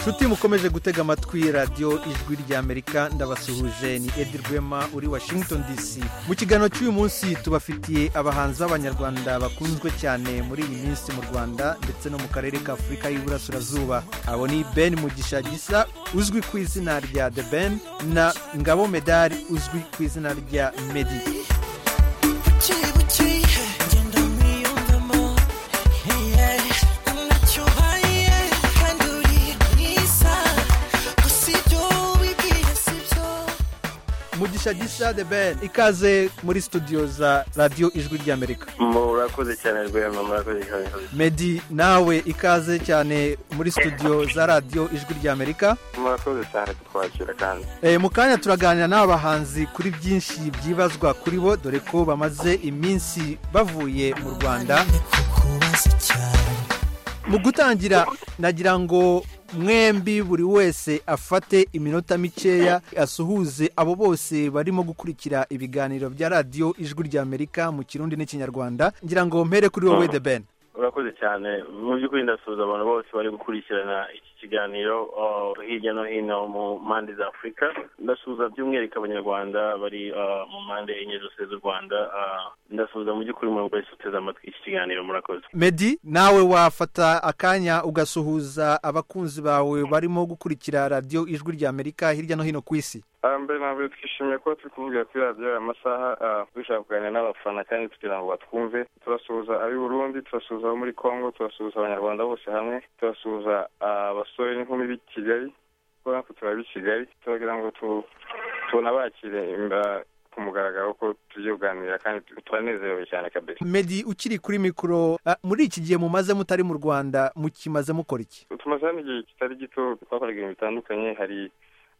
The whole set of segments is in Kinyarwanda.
nshuti mukomeje gutega amatwi radiyo ijwi ry'amerika ndabasuhuje ni edi rwema uri washington dc mu kiganiro cy'uyu munsi tubafitiye abahanzi b'abanyarwanda bakunzwe cyane muri iyi minsi mu rwanda ndetse no mu karere ka afurika y'iburasirazuba abo ni ben mugisha gisa uzwi ku izina rya the ben na ngabo medali uzwi ku izina rya medi mugisha gisa the ben ikaze muri studio za radiyo ijwi ry'amerika murakoze cyane rwema murakoze cyane medi nawe ikaze cyane muri studio za radiyo ijwi ry'amerika murakoze cyane kutwakira kandi Eh, mu kanya turaganira n'aba bahanzi kuri byinshi byibazwa kuri bo dore ko bamaze iminsi bavuye mu rwanda mu gutangira nagira ngo mwembi buri wese afate iminota mikeya asuhuze abo bose barimo gukurikira ibiganiro bya radiyo ijwi ry'amerika mu kirundi n'ikinyarwanda ngira ngo mpere kuri wowe de ben urakoze cyane mu by'ukuri ndasuhuza abantu bose bari gukurikirana iki kiganiro uh, hirya no hino mu mpande za afurika ndasuhuza by'umwihariko abanyarwanda bari uh, mu mpande enye zose z'u rwanda uh, ndasuhuza mu by'ukuri umuntu wese uteze amatwi iki kiganiro murakoze medi nawe wafata akanya ugasuhuza abakunzi bawe barimo gukurikira radiyo ijwi ry'amerika hirya no hino ku isi Ah, mbere na mbere twishimiye kuba turi kuvugira kuri radiyo aya masaha ah, dushaka kuganira n'abafana kandi kugira ngo batwumve turasuhuza ab'i burundi turasuhuza abo muri congo turasuhuza abanyarwanda bose hamwe turasuhuza ah, abasore n'inkumi b'i kigali kuko natwe turab'i kigali turagira ngo tu- tunabakire imba- ku mugaragaro ko tugiye kuganira kandi tu- turanezerewe cyane kabisa medi ukiri kuri mikoro ah, muri iki gihe mumaze mutari mu rwanda mukimaze mukora iki tumaze hano igihe kitari gito twakoraga ibintu bitandukanye hari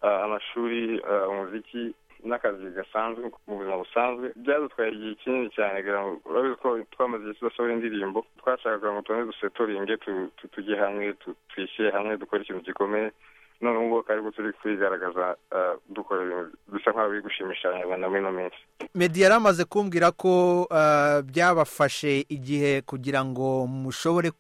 ah, amashuri ah, umuziki n'akazi gasanzwe mu buzima busanzwe byadutwaye igihe kinini cyane kugira ngo urabizi ko twamaze igihe tudasohora indirimbo twashakaga ngo tubone dusetoringe tu- tu- tujye hamwe tu- twishyire hamwe dukore ikintu gikomeye none ubu ngubu ariko turi kwigaragaza ah, dukora ibintu bisa nk'aho biri gushimisha abanyarwanda muri ino minsi medi yari amaze kumbwira ko ah, byabafashe igihe kugira ngo mushobore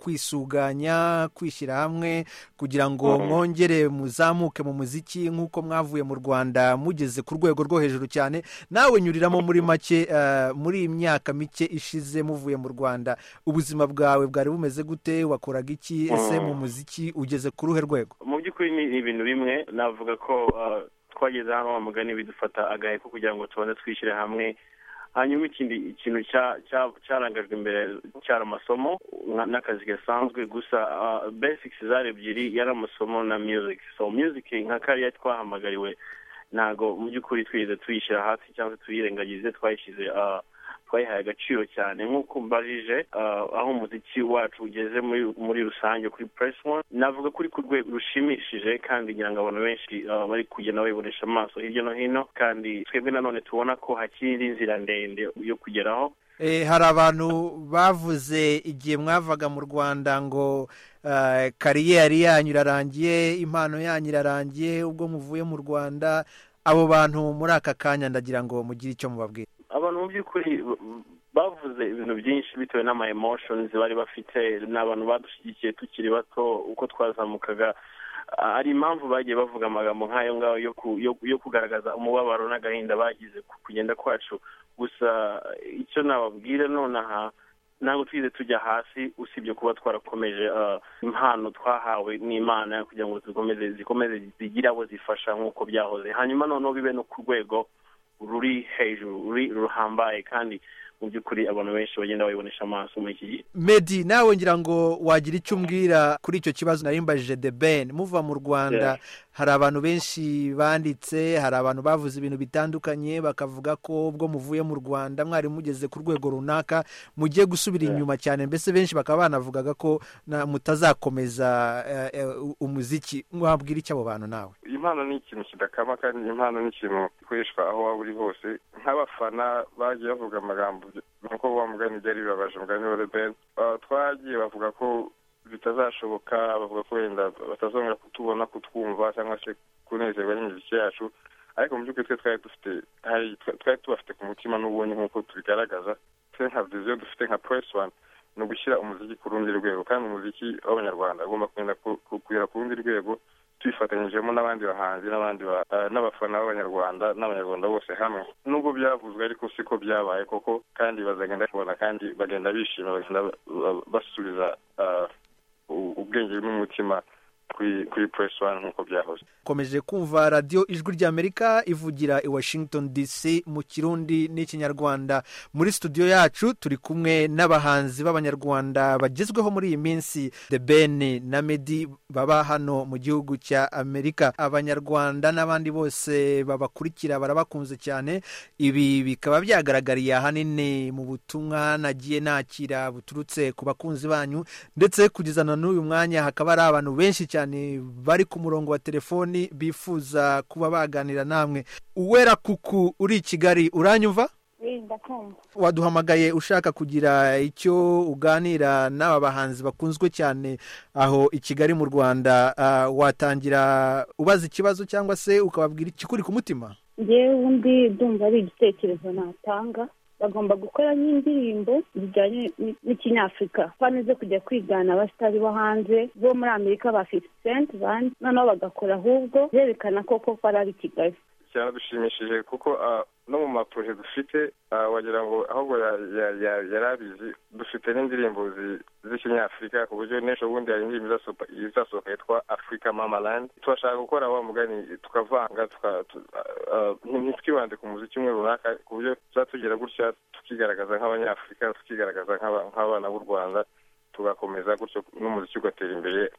kwisuganya kwishyira hamwe kugira ngo Mhm. mwongere muzamuke mu muziki nk'uko mwavuye mu rwanda mugeze ku rwego rwo hejuru cyane nawe nyuriramo muri make ah, muri iyi myaka mike ishize muvuye mu rwanda ubuzima bwawe bwari bumeze gute wakoraga iki ese Mhm. mu muziki ugeze ku ruhe rwego mu by'ukuri ni ibintu bimwe navuga ko uh, twageze hano wa mugani bidufata agahe ko kugira ngo tubanze twishyire hamwe hanyuma ikindi ikintu cya- cya- cyarangajwe imbere cyari amasomo nka- n'akazi gasanzwe gusa uh, basics zari ebyiri yari amasomo na music so music nka kariya twahamagariwe ntago mu by'ukuri twigeze tuyishyira hasi cyangwa se tuyirengagize twayishyize uh, twayihaye agaciro cyane nk'uko mbajije ah, aho umuziki wacu ugeze muri muri rusange kuri press one navuga ko uri ku rwego rushimishije kandi ngira ngo abantu benshi ah, bari kugenda bayibonesha amaso hirya no hino kandi twebwe nanone tubona ko hakiri indi nzira ndende yo kugeraho Eh, hari abantu bavuze igihe mwavaga mu rwanda ngo eh, kariyeri yanyu irarangiye impano yanyu irarangiye ubwo muvuye mu rwanda abo bantu muri aka kanya ndagira ngo mugire icyo mubabwira abantu mu by'ukuri b- bavuze ibintu byinshi bitewe n'ama emotions bari bafite ni abantu badushyigikiye tukiri bato uko twazamukaga Ah, hari impamvu bagiye bavuga amagambo nk'ayo ngayo yo ku- yo- yo kugaragaza umubabaro n'agahinda bagize ku kugenda kwacu gusa eh, icyo nababwira nonaha ntabwo twize tujya hasi usibye kuba twarakomeje ah, impano twahawe n'imana kugira ngo zikomeze zikomeze zigire abo zifasha nk'uko byahoze hanyuma noneho bibe no ku rwego ruri hejuru ruri ruhambaye kandi mu by'ukuri abantu benshi bagenda bayibonesha amaso muri iki gihe medi nawe ngira ngo wagira icyo umbwira kuri icyo kibazo nari mbajije de ben muva mu rwanda hari abantu benshi banditse hari abantu bavuze ibintu bitandukanye bakavuga ko ubwo muvuye mu rwanda mwari mugeze ku rwego runaka mugiye gusubira Yeah. inyuma cyane mbese benshi bakaba banavugaga ko na- mutazakomeza eh, eh, umuziki wabwira icyo abo bantu nawe impano ni ikintu kidakama kandi impano ni ikintu gikoreshwa aho waba uri hose nk'abafana bagiye bavuga amagambo nuko wa mugani byari bibabaje mugani wa rebeni twagiye bavuga ko bitazashoboka bavuga ko wenda batazongera kutubona kutwumva cyangwa se kunezerwa n'imiziki yacu ariko mu by'ukuri twe twari dufite hari twari tubafite ku mutima n'ubundi nk'uko tubigaragaza twe nka viziyo dufite nka puresi wani ni ugushyira umuziki ku rundi rwego kandi umuziki w'abanyarwanda ugomba kugenda ku- ku- kugera ku rundi rwego twifatanyijemo n'abandi bahanzi n'abandi n'abafana b'abanyarwanda n'abanyarwanda bose hamwe nubwo byavuzwe ariko siko byabaye koko kandi bazagenda kubona kandi bagenda bishima bagenda basubiza ubwenge n'umutima kuri puresi wani nk'uko byahoze ukomeje kumva radiyo ijwi ry'amerika ivugira i washington dc mu kirundi n'ikinyarwanda muri studio yacu turi kumwe n'abahanzi b'abanyarwanda bagezweho muri iyi minsi the ben na medi baba hano mu gihugu cya amerika abanyarwanda n'abandi bose babakurikira barabakunze cyane ibi bikaba byagaragariye ahanini mu butumwa nagiye nakira buturutse ku bakunzi banyu ndetse kugeza na n'uyu mwanya hakaba hari abantu benshi cyane cyane bari ku murongo wa telefoni bifuza kuba baganira namwe uwera kuku uri i kigali uranyumva waduhamagaye ushaka kugira icyo uganira n'aba bahanzi bakunzwe cyane aho i kigali mu rwanda watangira ubaza ikibazo cyangwa se ukababwira ikikuri ku mutima ngewe ubundi ndumva ari igitekerezo natanga bagomba gukora n'indirimbo zijyanye n'ikinyafurika hano zo kujya kwigana abasitari bo hanze bo muri amerika ba fifty cent bandi noneho bagakora ahubwo berekana koko ko ari i kigali cyadushimishije kuko no mu maporoje dufite wagira ngo ahubwo yari abizi dufite n'indirimbo z'ikinyafurika ku buryo n'ejo bundi hari indirimbo izasohoka yitwa afurika mamalandi turashaka gukora wa mugani tukavanga ntitwibande ku muziki umwe runaka ku buryo tuzatugira gutya tukigaragaza nk'abanyafurika tukigaragaza nk'abana b'u rwanda tugakomeza gutyo n'umuziki ugatera imbere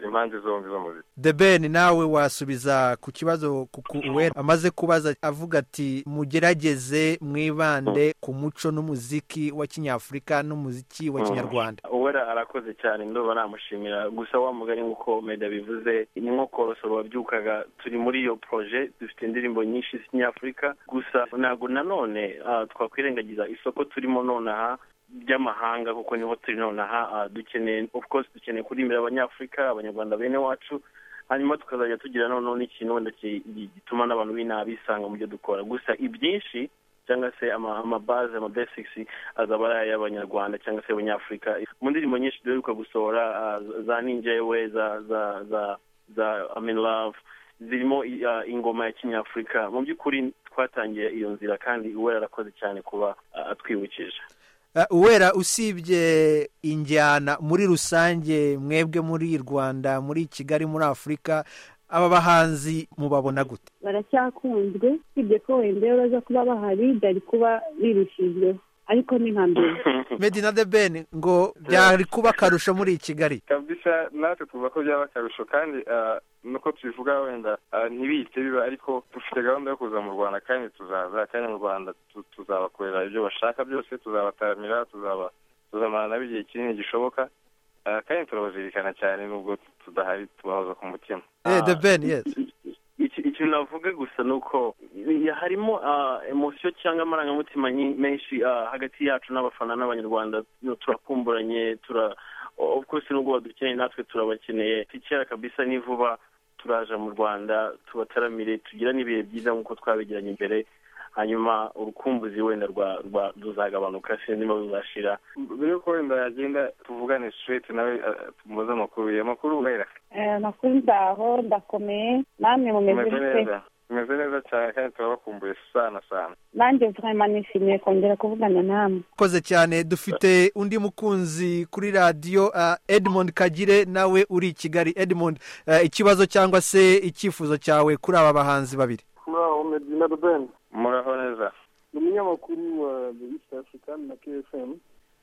impande zombi z'umuziki the ben nawe wasubiza ku kibazo kuko uwera amaze kubaza avuga ati mugerageze mwibande ku muco n'umuziki wa kinyafurika n'umuziki wa kinyarwanda uwera arakoze cyane ndoba namushimira gusa wa mugari nk'uko meda bivuze ni nko korosoro wabyukaga turi muri iyo poroje dufite indirimbo nyinshi z'ikinyafurika gusa ntabwo nanone twakwirengagiza isoko turimo nonaha by'amahanga kuko niho turi nonaha dukeneye of course dukeneye kurimira abanyafurika abanyarwanda bene wacu hanyuma tukazajya tugira noneho n'ikintu wenda gituma n'abantu b'inaha bisanga mu byo dukora gusa ibyinshi cyangwa se amabaze ama basics azaba ari ay'abanyarwanda cyangwa se abanyafurika mu ndirimbo nyinshi duheruka gusohora za ninjewe za za za za amin love zirimo ingoma ya kinyafurika mu by'ukuri twatangiye iyo nzira kandi uwera arakoze cyane kuba atwibukije uwera usibye injyana muri rusange mwebwe muri rwanda muri kigali muri afurika aba bahanzi mubabona gute baracyakunzwe usibye ko wenda baza kuba bahari byari kuba birishijweho ariko ni nka mbere medi na de ben ngo byari kuba akarusho muri kigali kabisa natwe tuvuga ko byaba akarusho kandi nuko tubivuga wenda ntibihite biba ariko dufite gahunda yo kuza mu rwanda kandi tuzaza kandi mu rwanda tuzabakorera ibyo bashaka byose tuzabataramira tuzamarana nabo igihe kinini gishoboka kandi turabazirikana cyane nubwo tudahari tubahoza ku mutima de ben yesi ikintu navuga gusa ni uko harimo emosiyo cyangwa amarangamutima menshi hagati yacu n'abafana n'abanyarwanda turakumburanye tura of course nubwo badukeneye natwe turabakeneye tikera kabisa ni vuba turaje mu rwanda tubataramire tugira n'ibihe byiza nk'uko twabigiranye imbere hanyuma urukumbuzi wenda ruzagabanuka sinzima ruzashira mbere yuko wenda yagenda tuvugane straight nawe tumubaze amakuru amakuru ubera amakuru ndaho ndakomeye namwe mumeze neza tumeze neza cyane kandi turabakumbuye sana sana nanjye turema nishimiye kongera kuvugana namwe koze cyane dufite undi mukunzi kuri radiyo edmond kagire nawe uri i kigali edmond ikibazo cyangwa se icyifuzo cyawe kuri aba bahanzi babiri muraho medina ruben muraho neza ni umunyamakuru wa the african na kfm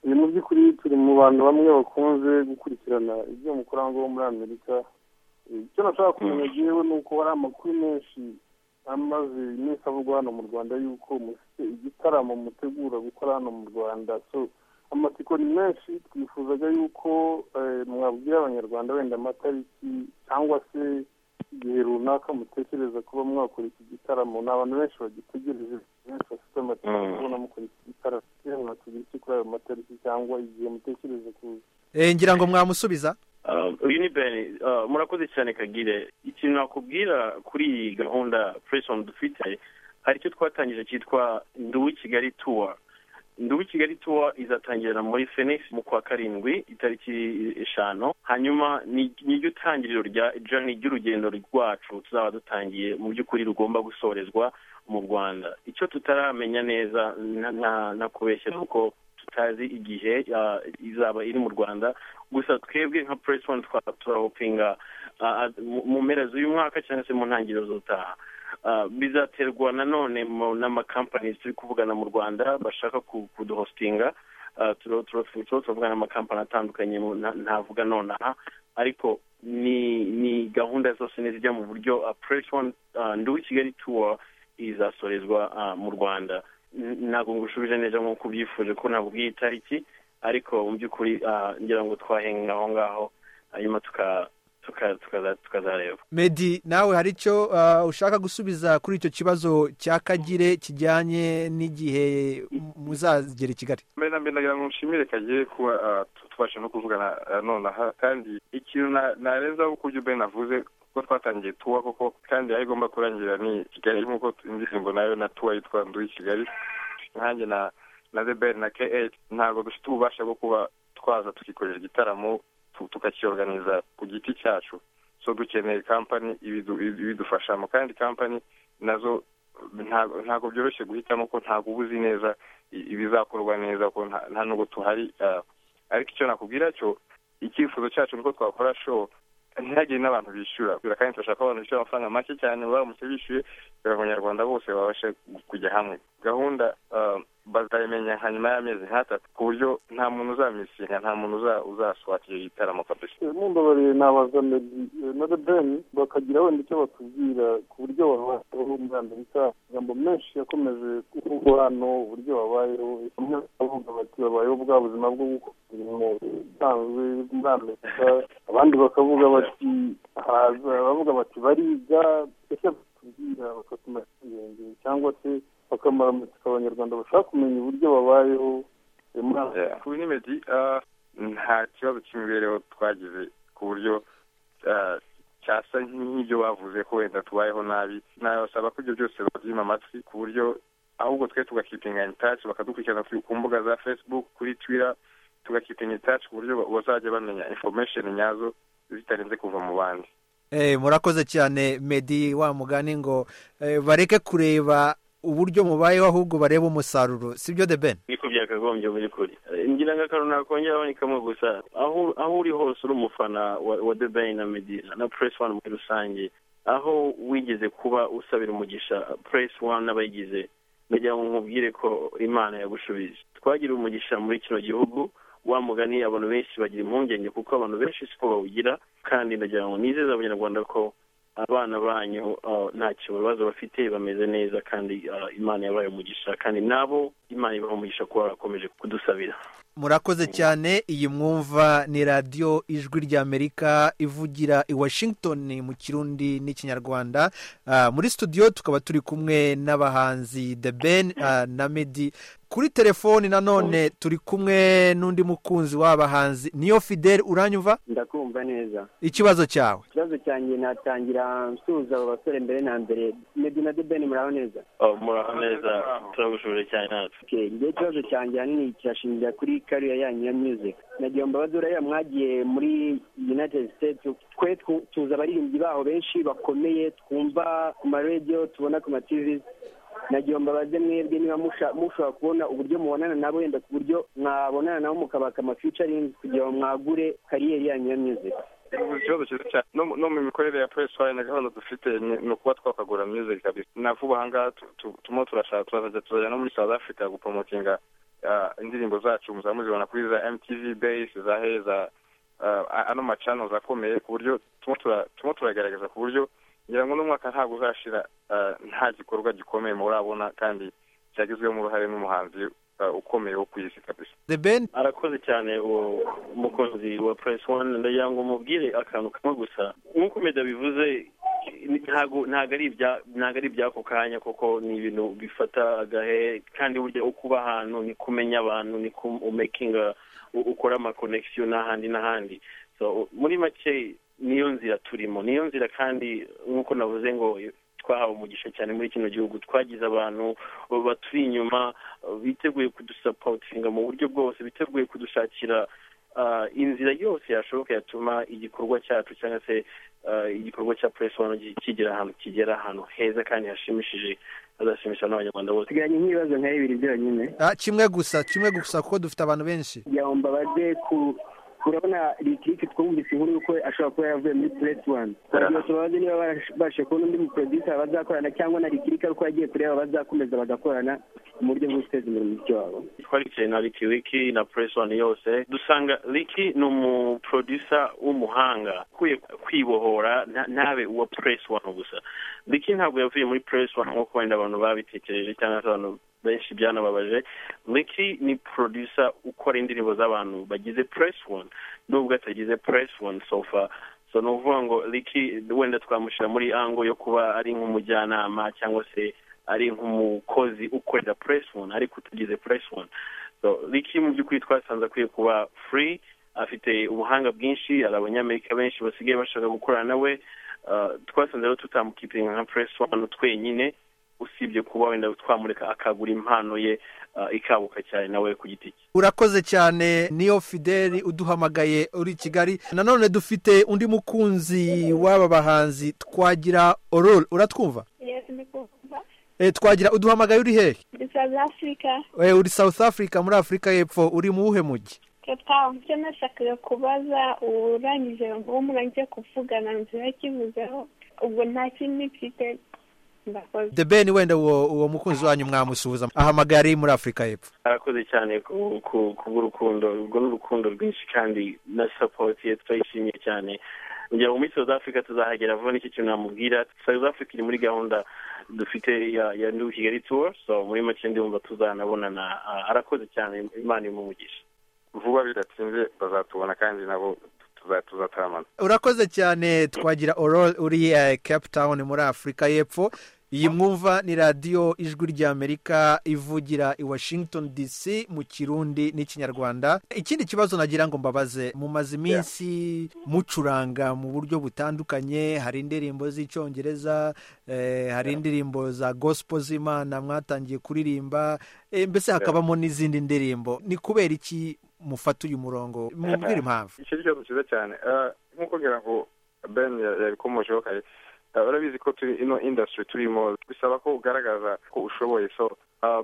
uyu mu by'ukuri turi mu bantu bamwe bakunze gukurikirana ibyo mukora ngo muri amerika icyo nashaka kumenya yewe ni uko hari amakuru menshi amaze iminsi avugwa hano mu rwanda yuko mufite igitaramo mutegura gukora hano mu rwanda so amatsiko ni menshi twifuzaga yuko mwabwira abanyarwanda wenda amatariki cyangwa se igihe runaka mutekereza kuba mwakora iki gitaramo ni abantu benshi bagitegereje benshi bafite amatsiko kubona mukora iki gitaramo mwatugira iki kuri ayo matariki cyangwa igihe mutekereza kuza ngira ngo mwamusubiza uyu ni beni murakoze cyane kagire ikintu nakubwira kuri iyi gahunda fureshi dufite hari icyo twatangije cyitwa nduwi kigali tuwa ndubu kigali tuwa izatangirira muri fenix mu kwa karindwi itariki eshanu hanyuma ni niryo tangiriro rya jani ry'urugendo rwacu tuzaba dutangiye mu by'ukuri rugomba gusorezwa mu rwanda icyo tutaramenya neza nakubeshya kuko tutazi igihe izaba iri mu rwanda gusa twebwe nka press one turahopinga mu mpera z'uyu mwaka cyangwa se mu ntangiriro z'utaha bizaterwa nanone n'amakampani turi kuvugana mu rwanda bashaka kuduhositinga turavugana n'amakampani atandukanye ntavuga nonaha ariko ni gahunda zose nizijya mu buryo press one nduwi kigali tour izasorezwa mu rwanda ntabwo ngushubije neza nk'uko ubyifuje ko nabwiye itariki ariko mu by'ukuri ngira ngo twahenga aho ngaho hanyuma tukazareba medi nawe hari icyo ushaka gusubiza kuri icyo kibazo cya kagire kijyanye n'igihe muzagera i kigali mbere na mbere nagira ngo nshimire kagire kuba tubasha no kuvugana nonaha kandi ikintu nareza kuko ibyo mbere navuze kuko twatangiye tuwa koko kandi aho igomba kurangira ni kigali nk'uko indirimbo nayo na tuwa yitwa nduwi kigali nkanjye na na zeberi na ke eyiti ntabwo dufite ububasha bwo kuba twaza tukikorera igitaramo tukakiyoganiza ku giti cyacu so dukeneye kampani ibidufashamo kandi kampani nazo ntabwo byoroshye guhitamo ko ntabwo uba uzi neza ibizakorwa neza ko nta nubwo tuhari ariko icyo nakubwira cyo icyifuzo cyacu ni uko twakora show ntihagire n'abantu bishyura kandi turashaka ko abantu bishyura amafaranga make cyane baramutse bishyuye kugira ngo abanyarwanda bose babashe kujya hamwe gahunda bazayimenya hanyuma y'amezi nk'atatu ku buryo nta muntu uzamisinga nta muntu uzaswata iyo gitaramo kabisa nimbabariye nabaza medi na debeni bakagira wenda icyo batubwira ku buryo babayeho muri amerika amagambo menshi yakomeje kuvugwa hano uburyo babayeho bamwe bakavuga bati babayeho bwa buzima bwo gukora imirimo isanzwe muri amerika abandi bakavuga bati haza bavuga bati bariga ese batubwira bakatuma ubwenge cyangwa se bakamaramutsika abanyarwanda bashaka kumenya uburyo babayeho ku binimedi nta kibazo cy'imibereho twagize ku buryo cyasa nk'ibyo bavuze ko wenda tubayeho nabi nabasaba ko ibyo byose babyima amatwi ku buryo ahubwo twe tugakipinga intaci bakadukurikirana ku mbuga za facebook kuri twitter tugakipinga intaci ku buryo bazajya bamenya information nyazo zitarenze kuva mu bandi murakoze cyane medi wa mugani ngo bareke kureba uburyo mubayeho ahubwo bareba umusaruro si byo de ben niko byakagombye muri kuri ngira ngo akantu nakongera abonekamo gusa aho uri hose uri umufana wa de ben na medi na press one muri rusange aho wigeze kuba usabira umugisha press one n'abayigize ndagira ngo nkubwire ko imana yagushubije twagira umugisha muri kino gihugu wa mugani abantu benshi bagira impungenge kuko abantu benshi siko bawugira kandi ndagira ngo nizeza abanyarwanda ko abana banyu nta kibazo bafite bameze neza kandi imana yabaye umugisha kandi nabo imana ibaha umugisha kuba barakomeje kudusabira murakoze cyane iyi mwumva ni radiyo ijwi ry'amerika ivugira i washington mu kirundi n'ikinyarwanda muri studio tukaba turi kumwe n'abahanzi the ben na medi kuri telefoni nanone turi kumwe n'undi mukunzi w'abahanzi niyo fidel uranyumva ndakumva neza ikibazo cyawe ikibazo cyanjye natangira nsuhuza abo basore mbere na mbere medi na debeni muraho neza muraho neza turagushuje cyane natwe igihe ikibazo cyanjye ahanini kirashingira kuri kariya yanyu ya music nagira ngo mbabazure ya mwagiye muri united states twe tuzi abaririmbyi baho benshi bakomeye twumva ku maradiyo tubona ku mativi nagira ngo mbabaze mwebwe niba mushobora kubona uburyo mubonana nabo wenda ku buryo mwabonana nabo mukabaka amafiyucaringi kugira ngo mwagure kariyeri yanyu ya music ikibazo cyiza cyane no mu mikorere ya puresi wayo na gahunda dufite ni ukuba twakagura music kabisa na vuba aha ngaha turimo turashaka turazajya tuzajya no muri south africa gupromotinga indirimbo zacu muzaba muzibona kuri za mtv base za he za ano macano akomeye ku buryo turimo turagaragaza ku buryo ngira ngo n'umwaka ntabwo uzashira nta gikorwa gikomeye murabona kandi cyagizwemo uruhare n'umuhanzi ukomeye wo ku isi kabisa ben arakoze cyane uwo mukozi wa press one ndagira ngo mubwire akantu kamwe gusa nk'uko meda bivuze ntabwo ari iby'ako kanya kuko ni ibintu bifata agahe kandi burya uko uba ahantu ni kumenya abantu ni umekinga ukora amakonegisiyo n'ahandi n'ahandi muri make niyo nzira turimo niyo nzira kandi nk'uko navuze ngo twahawe umugisha cyane muri kino gihugu twagize abantu baturi inyuma biteguye kudusapotinga mu buryo bwose biteguye kudushakira inzira yose yashoboka yatuma igikorwa cyacu cyangwa se igikorwa cya puresi wani kigera ahantu kigera ahantu heza kandi hashimishije hazashimisha n'abanyarwanda bose dusigaranye nk'ibibazo nka bibiri byonyine Ah, kimwe gusa kimwe gusa kuko dufite abantu benshi kugira ngo mbabaze ku urabona ritiriki twumvise inkuru y'uko ashobora kuba yaravuye muri puresi wani kugira tubabaze niba babashe kubona undi muporodisa bazakorana cyangwa na ritiriki ariko yagiye kureba bazakomeza bagakorana mu buryo bwo guteza imbere umuziki wabo twaricaye na Ricky Wiki na Press One yose dusanga Ricky ni umuproducer w'umuhanga ukwiye kwibohora nta- ntabe uwa Press One gusa Ricky ntabwo yavuye muri Press One nk'uko wenda abantu babitekereje cyangwa se abantu benshi byanababaje Ricky ni producer ukora indirimbo z'abantu bagize Press One nubwo atagize Press One so far so ni ukuvuga ngo Ricky wenda twamushyira muri ango yo kuba ari nk'umujyanama cyangwa se ari nk'umukozi ukorera press one ariko utagize press one so Ricky mu by'ukuri twasanze akwiye kuba free afite ubuhanga bwinshi hari abanyamerika benshi basigaye bashaka gukorana nawe Uh, twasanze rero tutamukipinga nka press one twenyine usibye kuba wenda twamureka akagura impano ye uh, ikabuka cyane nawe ku giti cye urakoze cyane niyo fideli uduhamagaye uri i kigali nanone dufite undi mukunzi w'aba bahanzi twagira ororo uratwumva yego ni kumva Eh, twagira uduhamagaye uri hehe muri south africa Eh, uri south africa muri afurika y'epfo uri mu wuhe mujyi cape town icyo nashakaga kubaza urangije uwo murangije kuvugana nzira yakivuzeho ubwo nta kindi mfite ndakoze the ben wenda uwo uwo mukunzi wanyu mwamusuhuza ahamagaye ari muri afurika y'epfo arakoze cyane ku- ku- kubw'urukundo urwo ni urukundo rwinshi kandi na sapoti ye turayishimiye cyane kugira ngo muri south africa tuzahagera vuba nicyo kintu namubwira south africa iri muri gahunda dufite ya ya new kigali tour so muri make ndumva tuzanabonana Ah, arakoze cyane imana imumugisha vuba bidatinze bazatubona kandi nabo tuza- tuzataramana urakoze cyane twagira ororo uri eh, cape town muri afurika y'epfo iyi mwumva ni radiyo ijwi ry'amerika ivugira i washington dc mu kirundi n'ikinyarwanda ikindi kibazo nagira ngo mbabaze mumaze iminsi mucuranga mu buryo butandukanye hari indirimbo z'icyongereza eh, hari indirimbo za gospel z'imana mwatangiye kuririmba eh, mbese hakabamo n'izindi ndirimbo ni kubera iki mufata uyu murongo mubwire impamvu icyo ni ikibazo cyiza cyane Ah, nk'uko ngira ngo ben ya- yabikomojeho kare Ah, urabizi ko turi ino industry turimo bisaba ko ugaragaza ko ushoboye so ah,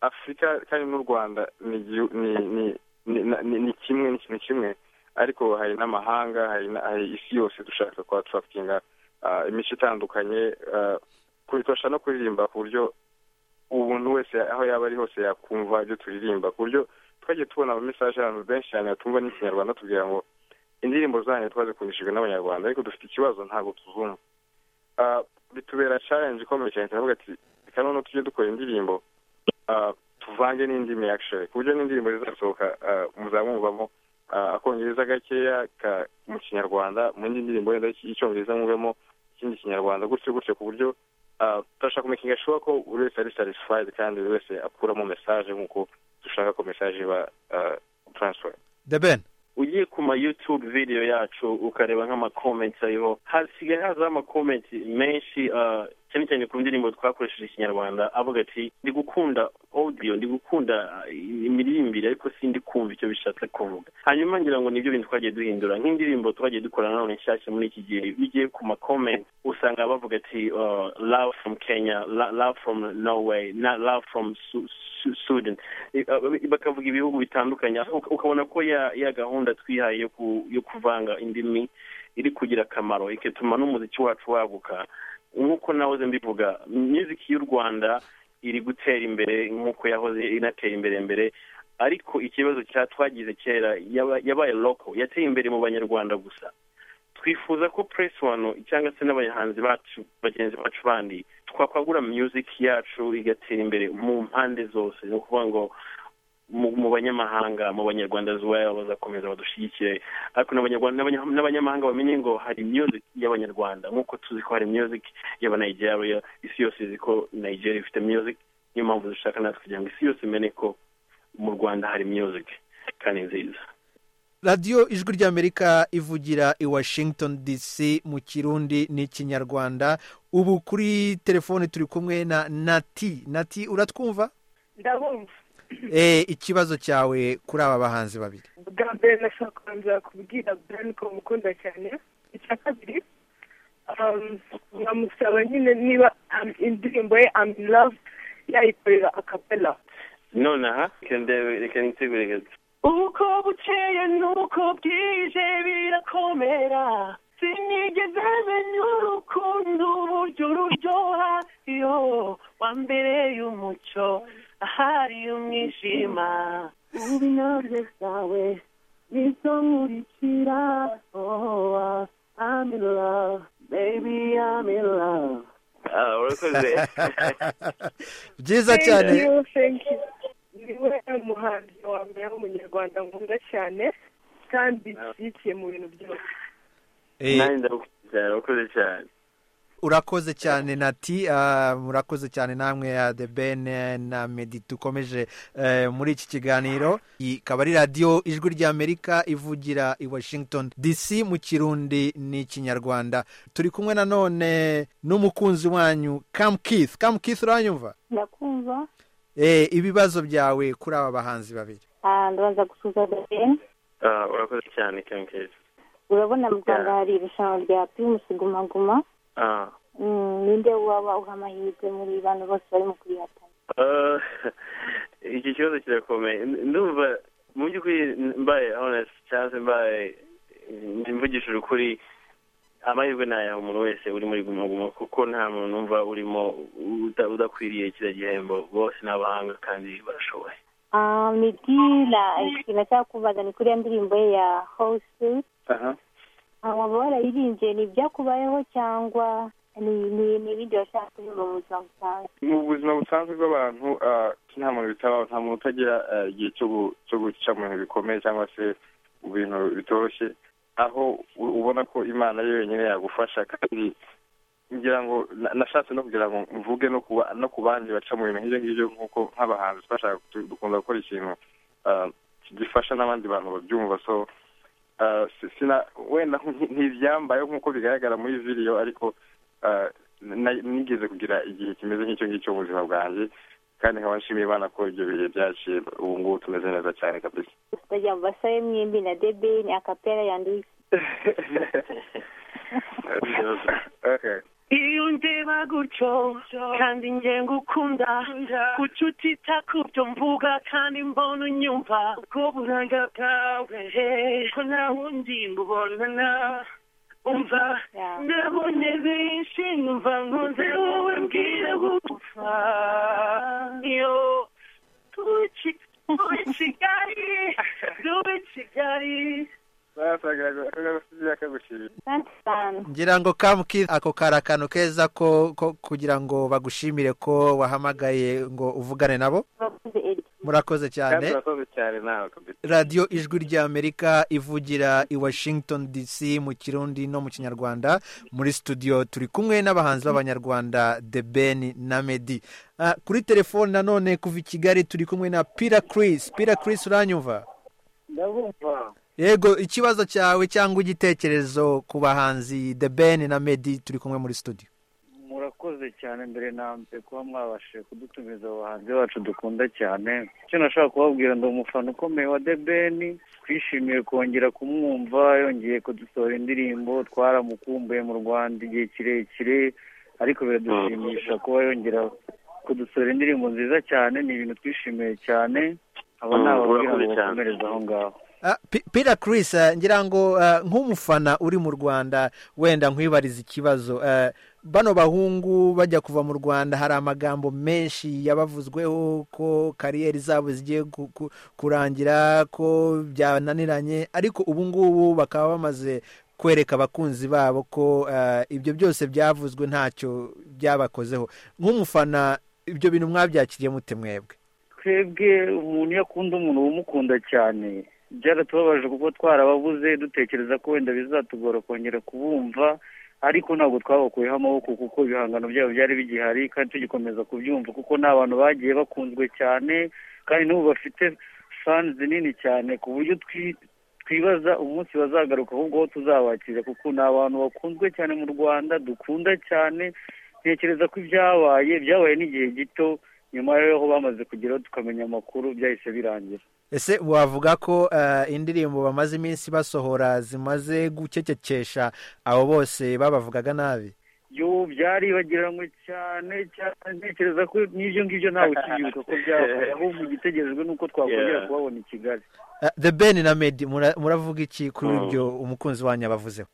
afurika kandi n'u rwanda ni igihu- ni ni- ni- na- ni- ni kimwe ni ikintu kimwe ariko hari n'amahanga hari na- hari isi yose dushaka kuba turakinga imico itandukanye ah, kubifasha no kuririmba ku buryo umuntu wese aho yaba ari hose yakumva ibyo turirimba ku buryo twagiye tubona amamesaje y'abantu benshi cyane batumva n'ikinyarwanda tubwira ngo indirimbo zanyu twazikundishijwe n'abanyarwanda ariko dufite ikibazo ntabwo tuzumva Ah, bitubera challenge ikomeye cyane turavuga ati reka noneho tujye dukora indirimbo ah, tuvange n'indimi actually ku buryo n'indirimbo zizasohoka ah, muzamwumvamo ah, akongereza gakeya ka- mu kinyarwanda mu yindi ndirimbo wenda y'icyongereza mwumvemo ikindi kinyarwanda gutyo gutyo ku buryo ah, turashaka kumekinga shuwa ko buri wese ari satisfied kandi buri wese akuramo message nk'uko dushaka ko message iba ah, transfer the ben ugiye ku ma youtube video yacu ukareba nk'amakomenti ariho hasigaye hazaho amakomenti menshi ah, cyane cyane ku ndirimbo twakoresheje ikinyarwanda avuga ati ndi gukunda audio ndi gukunda ah, imiririmbire ariko sindi kumva icyo bishatse kuvuga hanyuma ngira ngo nibyo bintu twagiye duhindura nk'indirimbo twagiye dukora nanone nshyashya muri iki gihe iyo ugiye ku makomenti usanga bavuga ati ah, love from kenya la- love from norway na love from Su- Su- sudan Eh, ah, bakavuga ibihugu bitandukanye uka- ukabona ko ya ya gahunda twihaye yo ku- yo kuvanga indimi iri kugira akamaro igatuma n'umuziki wacu waguka nk'uko nahoze mbivuga music y'u rwanda iri gutera imbere nk'uko yahoze inatera imbere mbere ariko ikibazo cya twagize kera yaba- yabaye local yateye imbere mu banyarwanda gusa twifuza ko press wano cyangwa se n'abahanzi bacu bagenzi bacu bandi twakwagura music yacu igatera imbere mu mpande zose ni ukuvuga ngo mu mu banyamahanga mu banyarwanda as well bazakomeza badushyigikire ariko n'abanyarwanda n'abanya- n'abanyamahanga bamenye ngo hari music y'abanyarwanda nk'uko tuzi ko hari music y'abanigeria isi yose izi ko nigeria ifite music niyo mpamvu dushaka natwe kugira ngo isi yose imenye ko mu rwanda hari music kandi nziza radiyo ijwi ry'amerika ivugira i washington dc mu kirundi n'ikinyarwanda ubu kuri telefone turi kumwe na nati nati uratwumva ndabumva Eh, ikibazo cyawe kuri aba bahanzi babiri bwa mbere nashaka kubanza kubwira burani ko mukunda cyane icya kabiri um, nkamusaba nyine niba um, indirimbo ye I'm in love yayikorera akapela nonaha reka reka nitegure uko bukeye n'uko bwije birakomera sinigeze menya urukundo uburyo ururyoha yo wa mbere y'umucyo ahari umwijima ubinyoze bwawe nizo nkurikira oh, ah, I'm in love, baby I'm in love Ah, urakoze byiza cyane niwe muhanzi wa mbere w'umunyarwanda nkunda cyane kandi yishyigikiye mu bintu byose Eh, nanjye ndagukunze cyane urakoze urakoze cyane cyane nati ah, murakoze cyane namwe ya the ben eh, na medi dukomeje eh, muri iki kiganiro iyi ikaba ari radiyo ijwi ry'amerika ivugira i washington dc mu kirundi n'ikinyarwanda turi kumwe nanone n'umukunzi wanyu kamu keith kamu keith uranyumva ndakumva Eh, ibibazo byawe kuri aba bahanzi babiri Ah, ndabanza gusuza deni Ah, urakoze cyane kemkezi urabona mu rwanda Yeah. hari irushanwa rya primusi gumaguma Mm, ninde waba uha amahirwe muri bantu bose barimo kurihatana iki kibazo kirakomeye N- ndumva mu by'ukuri mbaye honest cyangwa se mbaye mvugishije ukuri amahirwe ni aya umuntu wese uri muri gumaguma kuko nta muntu umva urimo uda- udakwiriye kiriya gihembo bose ni abahanga kandi barashoboye Ah, midila ikintu cyakubaza ni kuri ya ndirimbo ye ya hose waba warayirimbye ni ibyakubayeho cyangwa ni ni- ni ibindi washaka kuririmba mu buzima busanzwe mu buzima busanzwe bw'abantu ah, nta muntu bitabaho nta muntu utagira ah, igihe cyo gu- cyo guca mu bintu bikomeye cyangwa se mu bintu bitoroshye aho u- ubona ko imana yo yonyine yagufasha kandi ngira ngo na- nashatse no kugira ngo mvuge no ku ba- no ku bandi baca mu bintu nk'ibyo ngibyo nk'uko nk'abahanzi bashaka du- dukunda gukora ikintu ah, gifasha n'abandi bantu babyumva so ah, si- sina- wenda nti- ntibyambayeho nk'uko bigaragara muri video ariko ah, na- nigeze kugira igihe kimeze nk'icyo ngicyo mu buzima bwanjye kandi nkaba nshimiye imana ko ibyo bihe byaciye ubu ngubu tumeze neza cyane kabisa tutagira ngo basabe mwembi na debeni akapera yanduwisi Okay. iyo ndeba gutyo kandi nge ngukunda kuki utita kubyo mvuga kandi mbona unyumva ubwo buranga bwawe ko nta wundi mbubonana umva ndabonye benshi numva nkunze wowe mbwira gupfa iyo tube Ki- tube kigali tube kigali asante cyane ngira ngo kamu keith ako kari akantu keza ko ko- kugira ngo bagushimire ko wahamagaye ngo uvugane nabo urakoze eri murakoze kandi cyane urakoze cyane nawe kabisa radiyo ijwi ry'amerika ivugira i washington dc mu kirundi no mu kinyarwanda muri studio turi kumwe n'abahanzi b'abanyarwanda the ben na medi Ah, kuri telefone nanone kuva i kigali turi kumwe na pira Chris pira Chris uranyumva ndabumva yego ikibazo cyawe cyangwa igitekerezo ku bahanzi the ben na medi turi kumwe muri studio murakoze cyane mbere na mbere kuba mwabashije kudutumiza abahanzi bacu dukunda cyane icyo nashaka kubabwira ndi umufana ukomeye wa The Ben twishimiye kongera kumwumva yongeye kudusohora indirimbo twaramukumbuye mu Rwanda igihe kirekire ariko biradushimisha kuba yongera kudusohora indirimbo nziza cyane ni ibintu twishimiye cyane aba Mm, ni ababwira urakoze ngo cyane. bakomereze aho ngaho Ah, Pi- Peter Chris eh, ngira ngo eh, nk'umufana uri mu Rwanda wenda nkwibariza ikibazo eh, bano bahungu bajya kuva mu Rwanda hari amagambo menshi yabavuzweho ko kariyeri zabo zigiye ku- ku- kurangira ko byananiranye ariko ubu ngubu bakaba bamaze kwereka abakunzi babo ko eh, ibyo byose byavuzwe ntacyo byabakozeho nk'umufana ibyo bintu mwabyakiriye mute mwebwe twebwe umuntu iyo akunda umuntu umukunda cyane byaratubabaje kuko twarababuze dutekereza ko wenda bizatugora kongera kubumva ariko ntabwo twabakuyeho amaboko kuko ibihangano byabo byari bigihari kandi tugikomeza kubyumva kuko ni abantu bagiye bakunzwe cyane kandi n'ubu bafite fani nini cyane ku buryo twi- twibaza umunsi bazagaruka ahubwo aho tuzabakira kuko ni abantu bakunzwe cyane mu rwanda dukunda cyane ntekereza ko ibyabaye byabaye n'igihe gito nyuma y'aho bamaze kugeraho tukamenya amakuru byahise birangira ese wavuga ko eh, indirimbo bamaze iminsi basohora zimaze gucecekesha abo bose babavugaga nabi yo byaribagiranywe cyane cyane ntekereza ko n'ibyo ngibyo ntawe ukiyibuka ko byabaye ahubwo igitegerejwe ni uko twakongera kubabona i kigali Eh, the ben na medi mura- muravuga iki kuri ibyo umukunzi wanyu abavuzeho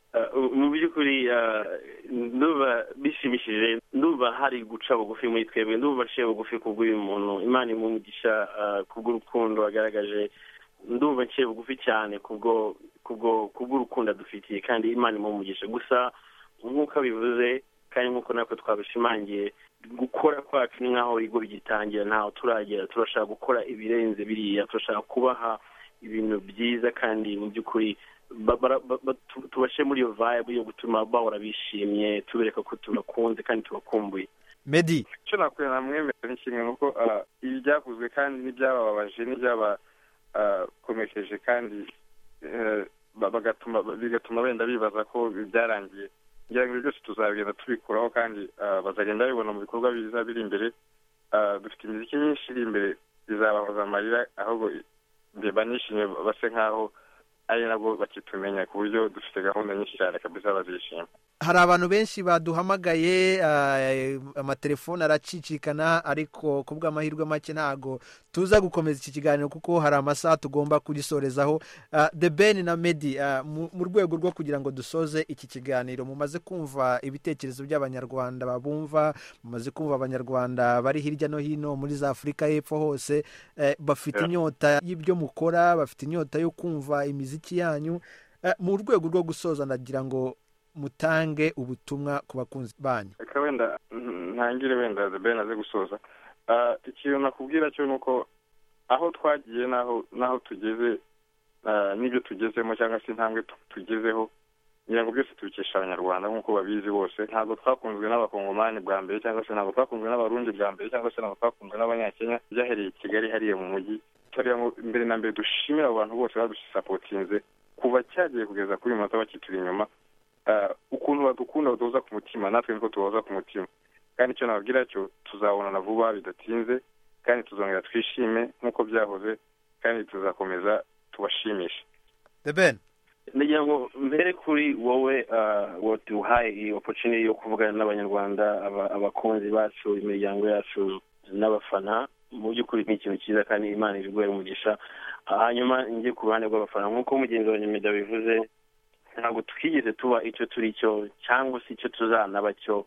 mu by'ukuri ah, ndumva bishimishije ndumva hari guca bugufi muri twebwe ndumva aciye bugufi kubw'uyu muntu imana imumugisha kubw'urukundo agaragaje ndumva aciye bugufi cyane kubwo kubwo kubw'urukundo adufitiye kandi imana imumugisha gusa nk'uko abivuze kandi nk'uko natwe twabishimangiye gukora kwacu ni nk'aho ibigo bigitangira ntaho turagera turashaka gukora ibirenze biriya turashaka kubaha ibintu byiza kandi mu by'ukuri ba- bara- ba- ba- tu- tubashe muri iyo vibe yo gutuma bahora bishimye tubereka ko tubakunze kandi tubakumbuye medi icyo nakwiye namwemerera ni kimwe nuko ah, ibi byavuzwe kandi n'ibyababaje n'ibyabakomekeje kandi eh, ba- bagatuma bigatuma wenda bibaza ko byarangiye ngira ngo ibyo byose tuzabigenda tubikuraho kandi ah, bazagenda babibona mu bikorwa biza biri imbere Ah, dufite imiziki myinshi iri imbere izabahoza amarira ahubwo mbeba nishimye base nk'aho ari nabwo bakitumenya ku buryo dufite gahunda nyinshi cyane kabisa bazishima hari abantu benshi baduhamagaye eh, amatelefone aracicikana ariko ku bw'amahirwe make ntago tuza gukomeza iki kiganiro kuko hari amasaha tugomba kugisorezaho Ah, the ben na medi ah, mu mu rwego rwo kugira ngo dusoze iki kiganiro mumaze kumva ibitekerezo by'abanyarwanda babumva mumaze kumva abanyarwanda bari hirya no hino muri za afurika y'epfo hose eh, bafite Yeah. inyota y'ibyo mukora bafite inyota yo kumva imiziki yanyu Eh, mu rwego rwo gusoza ndagira ngo mutange ubutumwa ku bakunzi banyu reka wenda mm, ntangire wenda the ben aze gusoza Ah, ikintu nakubwira cyo ni uko aho twagiye n'aho n'aho tugeze ah, n'ibyo tugezemo cyangwa se intambwe tu- tugezeho ngira ngo byose tubikesha abanyarwanda nk'uko babizi bose ntabwo twakunzwe n'abakongomani bwa mbere cyangwa se ntabwo twakunzwe n'abarundi bwa mbere cyangwa se ntabwo twakunzwe n'abanyakenya byahereye i kigali hariya mu mujyi turiya ngo mbere na mbere dushimire abo bantu bose badusapotinze kuva cyagiye kugeza kuri uyu munota bakituri inyuma Ah, ukuntu badukunda baduhoza ku mutima natwe niko tubahoza ku mutima kandi icyo nababwira cyo tuzabonana vuba bidatinze kandi tuzongera twishime nk'uko byahoze kandi tuzakomeza tubashimishe the ben ndagira ngo mbere kuri wowe ah, waduhaye iyi opportunity yo kuvugana n'abanyarwanda aba- abakunzi bacu imiryango yacu n'abafana mu by'ukuri ni ikintu cyiza kandi imana ibiguhe umugisha Ah, hanyuma njye ku ruhande rw'abafana nk'uko mugenzi wa nyamida bivuze ntabwo twigeze tuba icyo turi cyo cyangwa se icyo tuzanaba cyo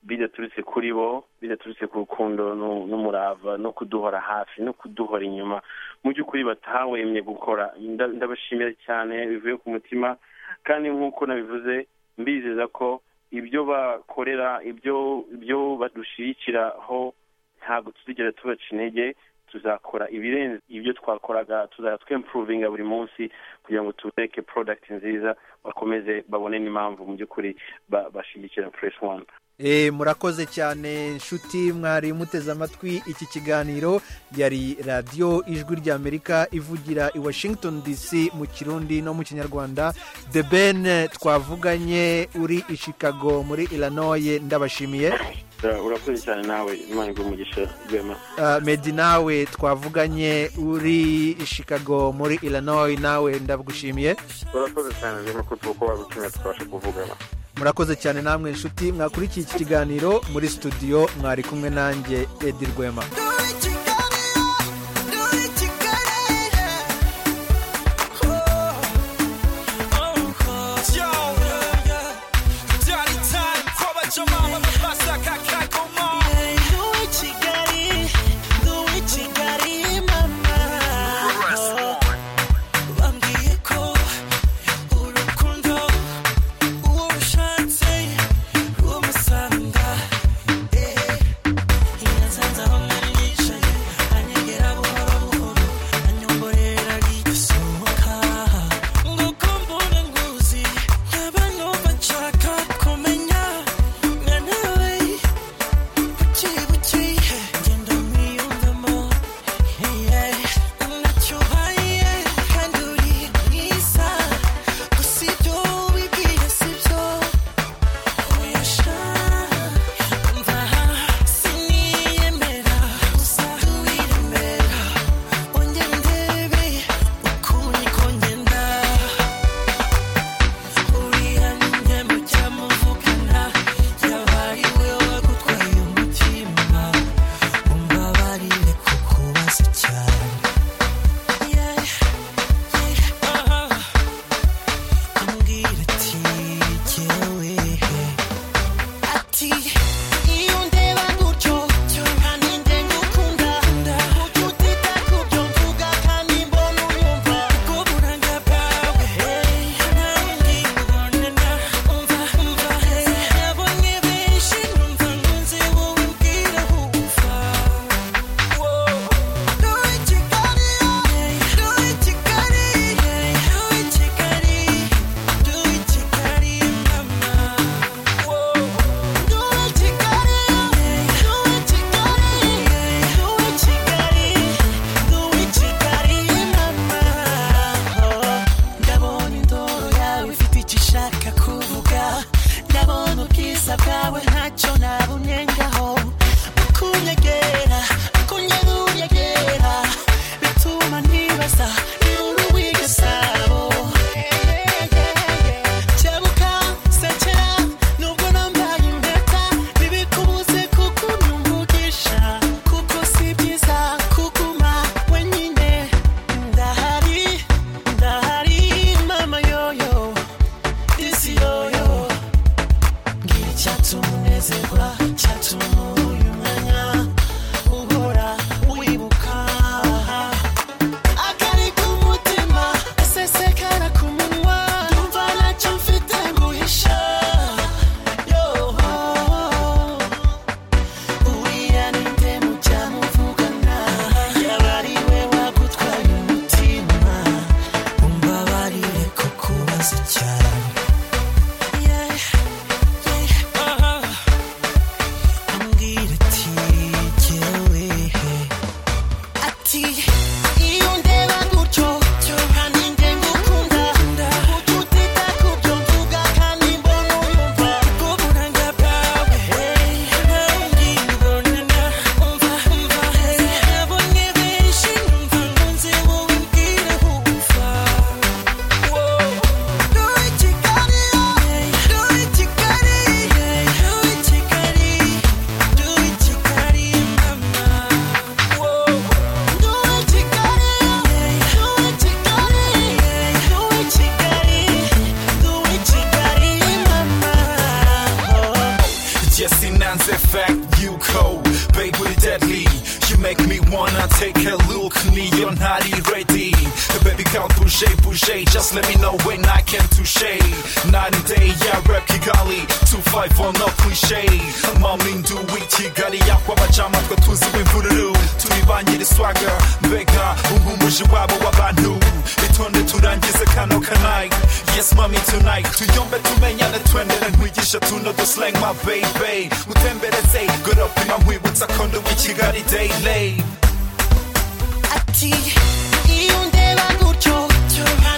bidaturutse kuri bo bidaturutse ku rukundo nu- n'umurava no kuduhora hafi no kuduhora inyuma mu by'ukuri batahwemye gukora Nda- ndabashimira cyane bivuye ku mutima kandi nk'uko nabivuze mbizeza ko ibyo bakorera ibyo ibyo badushyigikiraho ntabwo tuzigera tubaca intege tuzakora ibirenze ibyo twakoraga tuzajya twempuruvinga buri munsi kugira ngo tubereke porodagiti nziza bakomeze babone n'impamvu mu by'ukuri ba- bashyigikira fureshi wani Eh, murakoze cyane inshuti mwari muteze amatwi iki kiganiro yari radiyo ijwi ry'amerika ivugira i washington dc mu kirundi no mu kinyarwanda the ben twavuganye uri i chicago muri illinois ndabashimiye urakoze cyane nawe imana iguhe umugisha rwema Ah, medi nawe twavuganye uri i chicago muri illinois nawe ndagushimiye urakoze cyane rero ko tuko wadutumye tukabasha kuvugana murakoze cyane namwe inshuti mwakurikiye iki kiganiro muri studio mwari kumwe nanjye edi rwema Yeah. I'm not ready. Baby, come bouger, bouger. Just let me know when I can touche. Night and day, yeah, rap Kigali. 251, no cliche. Mamindu, we Kigali. Yakwa, bachama, twa tuzi, we vururu. Turi banyiri swagger. Mbega, ubu umuji wabo w'abantu. Itonde turangize kano kanayi. Yes, mommy, tonight. Tuyombe tumenyane twendele ntwigisha tuno the slang, my baby. Utembereze, good up in my wibutsa kondo w'ikigali day late. ati iyo ndeba gutyo tuba